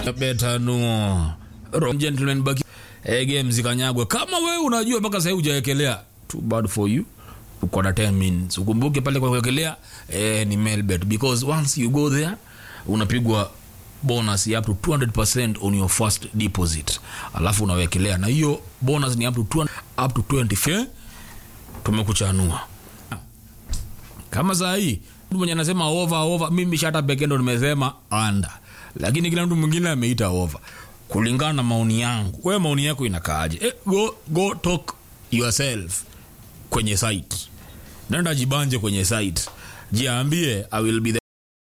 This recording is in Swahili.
betanuo gentleman baki eh, game zikanyagwe kama wewe unajua mpaka sasa hujawekelea too bad for you uko na 10 minutes ukumbuke pale kwa kuwekelea eh, ni mailbet because once you go there unapigwa bonus ya up to 200% on your first deposit alafu unawekelea na hiyo bonus ni up to 200, up to 20 tumekuchanua kama saa hii mtu mwenye anasema over over mimi shata pekee ndo nimesema under lakini kila mtu mwingine ameita over kulingana na maoni yangu wewe maoni yako inakaaje eh, go, go talk yourself kwenye site nenda jibanje kwenye site jiambie i will be the